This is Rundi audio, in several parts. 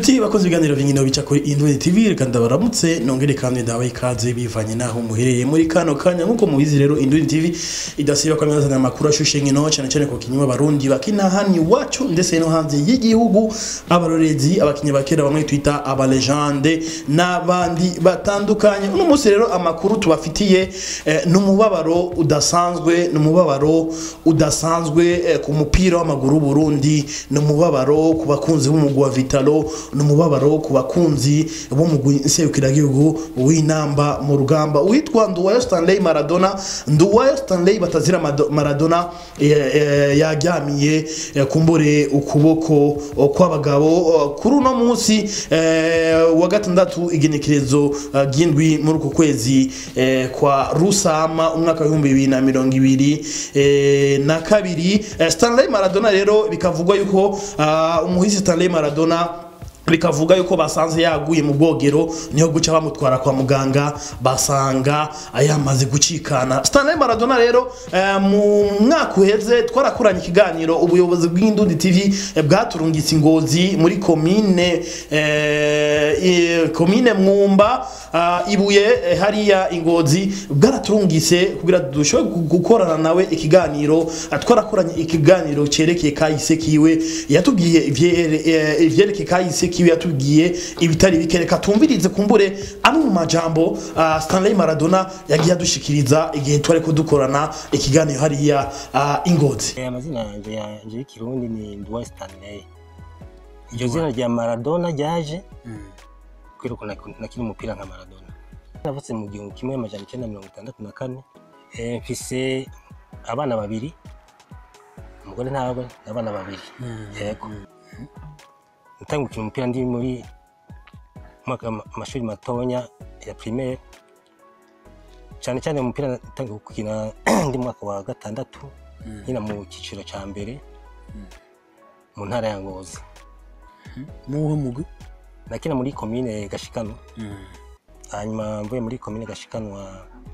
Nshuti bakoze ibiganiro vy'inkino bica kuri Indwezi TV reka ndabaramutse nongere kandi ndabaha ikaze bivanye naho muherereye muri kano kanya nkuko mubizi rero Indwezi TV idasiba kwa meza amakuru ashushe inkino cyane cyane ku kinywa barundi bakina hani wacu ndetse no hanze y'igihugu abarorezi abakinyi bakera bamwe twita aba legende n'abandi batandukanye uno munsi rero amakuru tubafitiye eh, n'umubabaro udasanzwe n'umubabaro udasanzwe eh, ku mupira w'amaguru w'u Burundi n'umubabaro ku bakunzi b'umugwi wa Vitalo n'umubabaro ku bakunzi b'umugwi nserukiragihugu w'inamba mu rugamba witwa Nduwayo Stanley Maradona Nduwayo Stanley batazira Mado- Maradona eh, eh, yaryamiye eh, kumbure ukuboko eh, kw'abagabo eh, kuri uno munsi eh, wa gatandatu igenekerezo eh, ry'indwi muri uku kwezi eh, kwa Rusama umwaka w'ibihumbi bibiri na mirongo ibiri eh, na kabiri Eh, Stanley Maradona rero bikavugwa yuko ah, umuhisi Stanley Maradona bikavuga yuko basanze yaguye mu bwogero niho guca bamutwara kwa muganga basanga yamaze gucikana Stanley Maradona rero eh, mu mwaka uheze twarakuranye ikiganiro ubuyobozi bw'Indundi TV eh, bwaturungitse ingozi muri komine eh, eh, komine Mwumba ah, ibuye eh, hariya ingozi bwaraturungitse kugira dushobore gu- gukorana nawe ikiganiro Ah, twarakoranye ikiganiro cerekeye kahise kiwe yatubwiye ivyere- eh, ivyerekeye kahise kiwe yatubwiye ibitari bike reka tumvirize kumbure amwe mu majambo ah, Stanley Maradona yagiye adushikiriza igihe twari kudukorana ikiganiro hariya ah, ingozi Eh, amazina yanje yanje y'ikirundi ni Nduwayo Stanley iryo zina rya Maradona ryaje kubera ko nak- nakina umupira nka Maradona navutse mu gihumbi kimwe amajana icyenda mirongo itandatu na kane Eh, mfise abana babiri umugore ntawe abana babiri yego natangiye gukina umupira ndi muri mwaka amashuri matonya ya primaire cyane cyane umupira natangiye gukina ndi mu mwaka wa gatandatu nyina mu cyiciro cya mbere mu ntara ya Ngozi muwe mugwi nakina muri komine Gashikano hanyuma mvuye muri komine Gashikanwa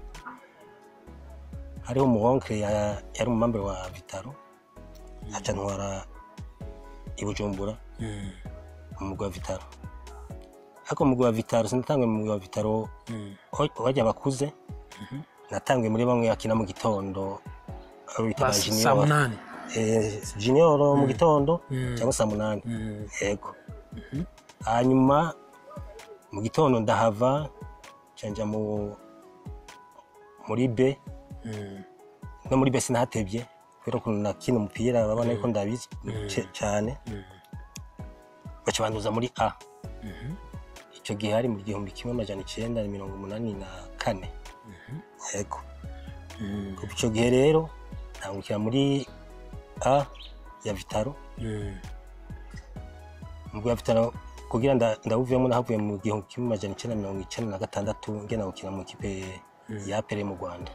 hariho umuwonkere ya- yari umumambe wa Vitaro aca ntwara i Bujumbura mu mugwi wa Vitaro ariko mu mugwi wa Vitaro sinatanguye mu mugwi wa Vitaro wa- wajya bakuze natanguye muri bamwe bakina mu gitondo abo bita ba saa junior munani eh, junior mu gitondo cyangwa saa munani yego hanyuma mu gitondo ndahava canja mu muri B no muri B sinahatevye kubera ukuntu nakina umupira babona yuko ndabizi ce- cane baca banduza muri A icyo gihe hari mu gihumbi kimwe amajana icenda na mirongo umunani na kane yego kuva icyo gihe rero ntangukira muri A ya Vitaro mugwi wa Vitaro kugira nda- ndawuvuyemo nahavuye mu gihumbi kimwe amajana icenda na mirongo icenda na gatandatu ngena gukina mu ikipe ya APR mu Rwanda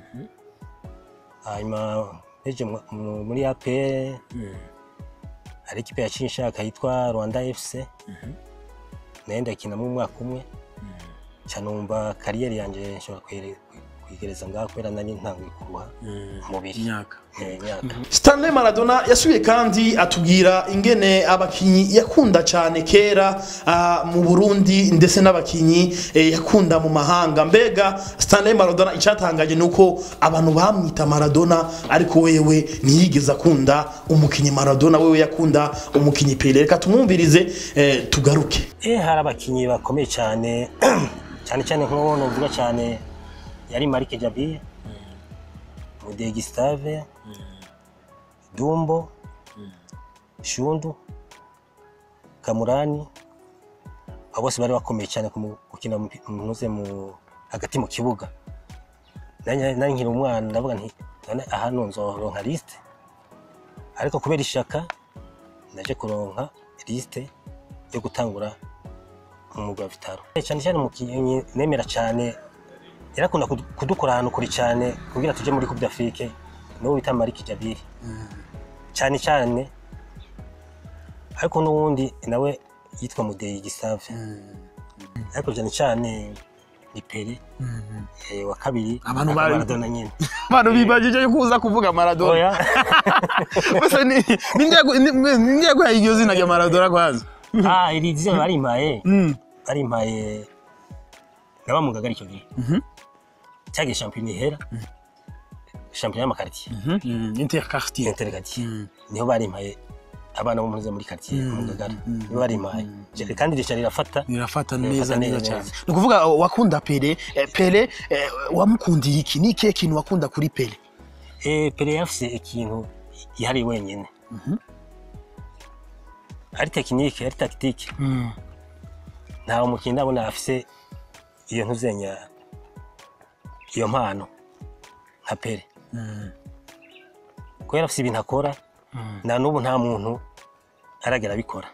hanyuma mpeje mu- mu- muri APR hari ikipe yaciye inshaka yitwa Rwanda FC nayo ndakinamo umwaka umwe ca numva kariyeri yanje nshobora kuyere- kuyigereza ngaho kubera nari ntanguye kuruha umubiri imyaka Eh, imyaka Stanley Maradona yasubiye kandi atubwira ingene abakinyi yakunda cyane kera ah, mu Burundi ndetse n'abakinyi eh, yakunda mu mahanga mbega Stanley Maradona icyatangaje nuko abantu bamwita Maradona ariko wewe ntiyigeze akunda umukinyi Maradona wewe yakunda umukinyi Pele reka tumwumvirize eh, tugaruke Eh, hari abakinyi bakomeye cyane cyane cyane nk'uwo novuga cyane yari Marike Jabiye Mude Gustave Dumbo Shundu Kamurani abo bose bari bakomeye cyane ku mu- gukina umupi- muze mu hagati mu kibuga nari nari nkiri umwana ndavuga nti none ahantu nzoronka liste ariko kubera ishaka naje kuronka liste yo gutangura umwuga wa Vitaro cyane cyane umukinnyi nemera cyane yarakunda kudu- kudukora ahantu kure cyane kugira tuje muri Coupe d'Afrique n'uwo bita Malik Jabiri cyane cyane ariko n'uwundi nawe yitwa Mudeyi Gisave ariko cyane cyane ni Pele eh, wa kabiri Abantu akaba bari- Maradona nyine abantu bibajije yuko uza kuvuga Maradona oya Bose ni ni ngiye gu- ni- ni ngiye guha iryo zina rya Maradona kwanza ah iri zina barimpaye Mm. barimpaye naba mu ngagara icyo gihe Mhm. cyagiye shampiyona ihera shampiyona y'amakaritiye Mhm. Mm. Interquartier. intergatiye Mm. niho barimpaye abana bo muri muri quartier mu ngagara niho barimpaye Je- kandi rica rirafata birafata Birafata neza neza neza, cyane neza. ni ukuvuga uh, wakunda pele eh, pele eh, wamukundiye iki ni ikihe kintu wakunda kuri pele Eh, Pele yafise ikintu yihariye wenyine ari tekinike ari tactique ntawe umukinnyi ndabona afise iyo ntuzenya iyo mpano nka Pele kubera afise ibintu akora na n'ubu nta muntu aragera abikora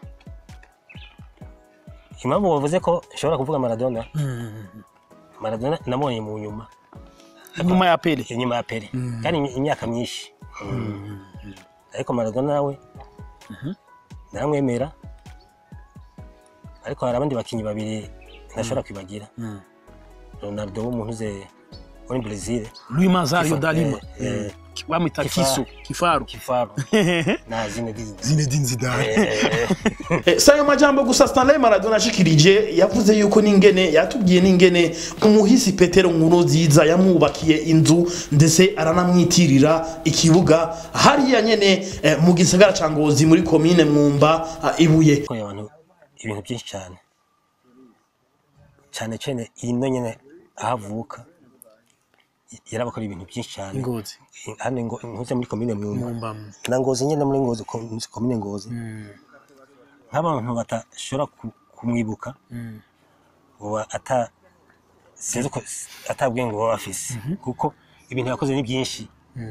impamvu bavuze ko nshobora kuvuga Maradona Maradona namubonye mu nyuma nyuma ya pele inyuma ya Pele kandi imy- imyaka myinshi ariko Maradona nawe naramwemera ariko hari abandi bakinnyi babiri ntashobora kwibagira Ronaldo w'umuntu uze muri Brazil Luis Mazario Kifa- da Lima eh, eh, bamwita Kifaru. kisu kifaru Kifaru na Zinedine Zinedine Zidane Eh, Eh, si ayo majambo gusa Stanley Maradona ashikirije yavuze yuko n'ingene yatubwiye n'ingene umuhisi Petero Nkuru nziza yamwubakiye inzu ndetse aranamwitirira ikibuga hariya nyene eh, mu gisagara ca Ngozi muri komine Mwumba ah, Ibuye yakoreye abantu ibintu byinshi cyane cyane cyane ino nyine aho avuka yarabakoreye ibintu byinshi cyane Ngozi hano ngo ntuze muri komine Mwumba Mwumba na Ngozi nyine muri Ngozi ko- komine Ngozi nk'abantu batashobora ku- kumwibuka uba ata sinzi uko atabwiye ngo baba bafise kuko ibintu yakoze ni byinshi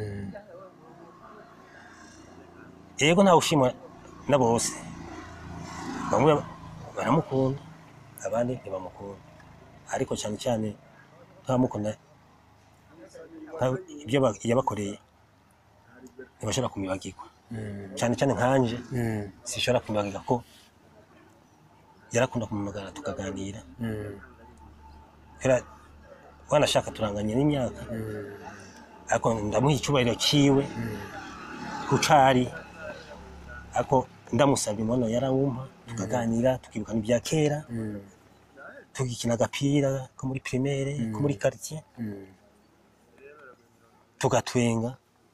yego ntawe ushimwa na bose bamwe baramukunda abandi ntibamukunda ariko cyane cyane ntabamukunda nka- ibyo ba- yabakoreye ntibashobora kumwibagirwa cyane cyane nkanje sinshobora kumwibagirwa ko yarakunda kumumagara tukaganira era wanashaka turanganye n'imyaka ariko ndamuha icyubahiro cyiwe kucari ariko ndamusabye umwana yarawumpa tukaganira tukibukana ibya kera tugikina agapira ko muri primaire ko muri quartier tugatwenga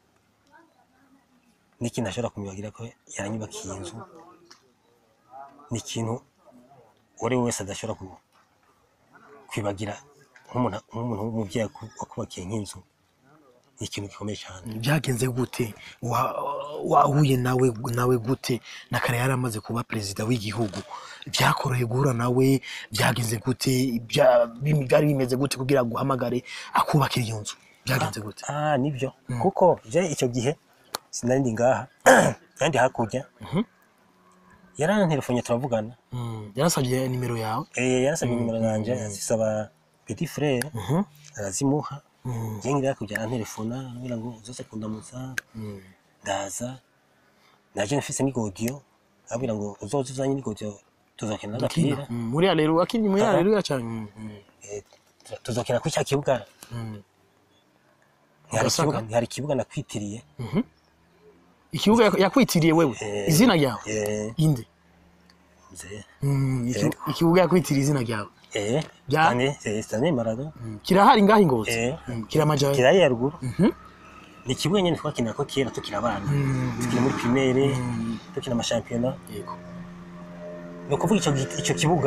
n'ikintu ashobora kumwibagira ko yaranyubakiye inzu ni ikintu uwo ari we wese adashobora ku- kwibagira nk'umuntu nk'umuntu w'umubyeyi waku- wakubakiye nk'inzu ni ikintu gikomeye cyane byagenze gute Wa- wahuye nawe nawe gute na kare yari amaze kuba perezida w'igihugu byakoroheye guhura nawe byagenze gute Bya- bim- byari bimeze gute kugira ngo uhamagare akubakira iyo nzu byagenze gute ah nibyo kuko je icyo gihe sinari ndi ngaha kandi hakurya yarantelefone turavugana yarasabye nimero yawe Eh, yarasabye nimero yanjye azisaba petit frere arazimuha njye ngira hakurya arantelefona ambwira ngo uzoze kundamutsa ndaza naje mfise n'igodiyo abwira ngo uzoze uzanye n'igodiyo tuzokina agapira Mm, muri rero akiri muri Aha. rero cyane Mm, mm. Eh, tu- tuzokina kuri cya kibuga Mm. ntihari Ugasaka? ikibuga ntihari ikibuga nakwitiriye ikibuga yak- yakwitiriye wewe Eh, izina ryawe eh, inde mzee. Mm, iki- ikibuga yakwitiriye izina ryawe Eh, Bya- Stanley- eh, Stanley Marado kirahari ngaho ingozi Eh. Mm, kiramajaye kirari ya ruguru ni ikibuga nyine twakinira ko kera tukiri abana tukiri muri primaire tukina amashampiyona yego ni ukuvuga icyo gi- icyo kibuga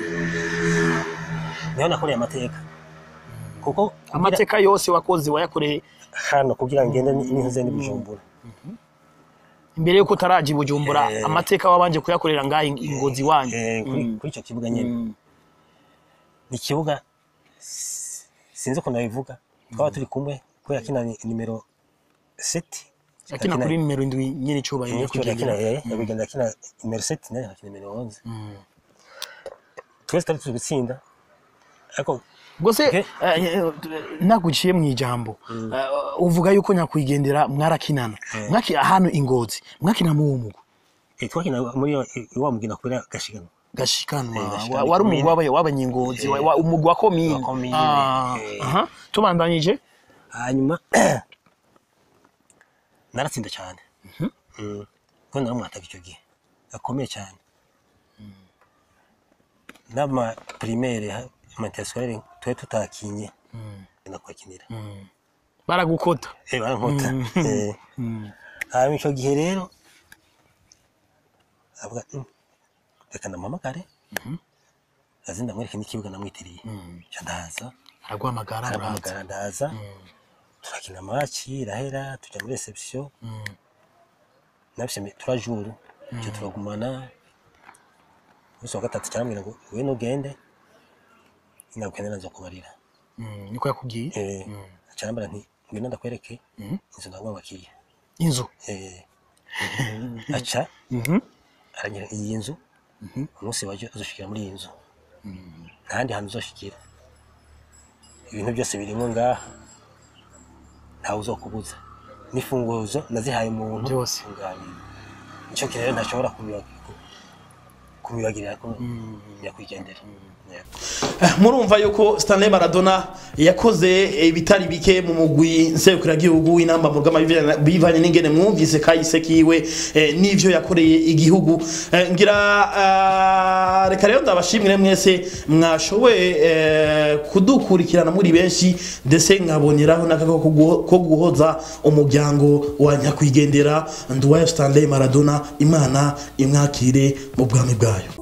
niho nakoreye amateka kuko kugira- amateka yose wakoze wayakoreye hano kugira ngo ngende n'intuze n'ibujumbura imbere yuko utaraja i bujumbura Eh. amateka wabanje kuyakorera ngaho in- ingozi wanyu Eh, kuri kuri icyo kibuga nyine Mm. ni ikibuga s- sinzi ukuntu nabivuga twaba turi kumwe ko yakina ni- nimero seti akina kuri nimero indwi nyine icyubahiro yo yakina kugendera yabigenda akina nimero seti nayo akina nimero onze twese twari turi gutsinda ariko ubwo se Okay. eh, eh, naguciye mu ijambo eh, uvuga yuko nyakwigendera mwarakinana mwaki ahantu ingozi mwakina mu mugo eh, twakina muri yo- eh, wa mugina kubera gashiganwa gashikanwa Eh, gashikanwa wa- wari komine. umugwi w'aba- w'abanyengozi wa- wa- umugwi wa komine Wa komine, Ah, eh. aha. tubandanyije hanyuma naratsinda cyane Mm. kuko naramwataga icyo gihe gakomeye cyane n'ama primaire amainterscholaire twe tutakinye na kwakinira baragukota eh barankota eh hanyuma ico gihe rero avuga "Mm, reka ndamuhamagare azi ndamwereke n'ikibuga namwitiriye ca ndaza araguhamagara uraza aramuhamagara ndaza turakina match irahera tuja muri reception nabise trois jours cyo turagumana umunsi wa gatatu cyarambwira ngo we nugende inagukende nazo kubarira Mm, niko yakubwiye eh cyarambara nti ngwino ndakwereke inzu ndagwabakiye inzu eh aca Mhm. aranyira iyi nzu umunsi waje uzoshikira muri iyi nzu ntahandi hantu uzoshikira ibintu byose birimo ngaha ntawe uzokubuza n'ifunguzo nazihaye umuntu Byose. ngabiwe nicyo kintu rero ntashobora kubiba- ku- kubibagirira ko nyakwigendera Yego. Eh, murumva yuko Stanley Maradona yakoze ibitari bike mu mugwi nserukiragihugu w'inamba mu rugamba bivanye- bivanye n'ingene mwumvise kahise kiwe eh, n'ivyo yakoreye igihugu Eh, ngira ah, reka rero ndabashimire mwese mwashoboye eh, kudukurikirana muri benshi ndetse nkaboneraho n'akako ko guho- ko guhoza umuryango wa nyakwigendera Nduwayo Stanley Maradona imana imwakire mu bwami bwayo